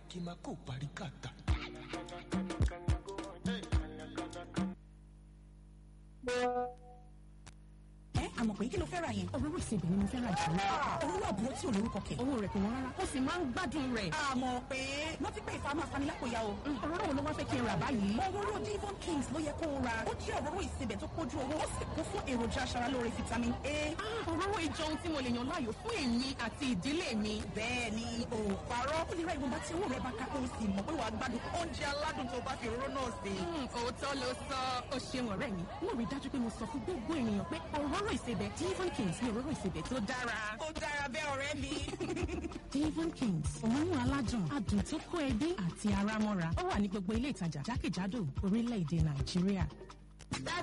àkìmákò paríkàtà. ẹ àmọ̀ pé kí ló fẹ́ ra yẹn. òróró ìsebẹ̀ ni mo fẹ́ ra jù lọ. òróró àbúrò tí ò lórúkọ kẹ̀. owó rẹ̀ kò wọ́n rárá ó sì máa ń gbádùn rẹ̀. àmọ̀ pé wọ́n ti pé ìfà máa fani lápòyà o. òróró wo ló wá fẹ́ kí n rà báyìí. òróró Devon Kings ló yẹ kó o ra. ó jẹ́ òróró ìsebẹ̀ tó kójú owó ó sì kún fún èròjà aṣaralóore vitamin A. Ah, òróró ìjọ ohun tí mo lè yàn láàyò fún èmi àti ìdílé mi. bẹ́ẹ̀ ni o ò parọ́. ó lè ra ìwọ̀nba tí owó rẹ̀ bá ká kó o sì mọ̀ pé wàá gbádùn oúnjẹ aládùn tó bá fi òróró náà sè. Hmm, òótọ́ ló sọ ó ṣeun ọ̀rẹ́ mi mo rí i dájú pé mo sọ fún gbogbo ènìyàn pé òróró ìsebẹ̀ Devon Kings ni òróró ìsebẹ̀ tó dára. ó dára bẹ́ẹ̀ ọ̀rẹ́ mi. Devon Kings òórùn aládùn adùn tó kó ẹbí àti ara mọ́ra ó wà ní gbogbo ilé ìtajà jákèjádò orílẹ̀-èdè Nàìjíríà.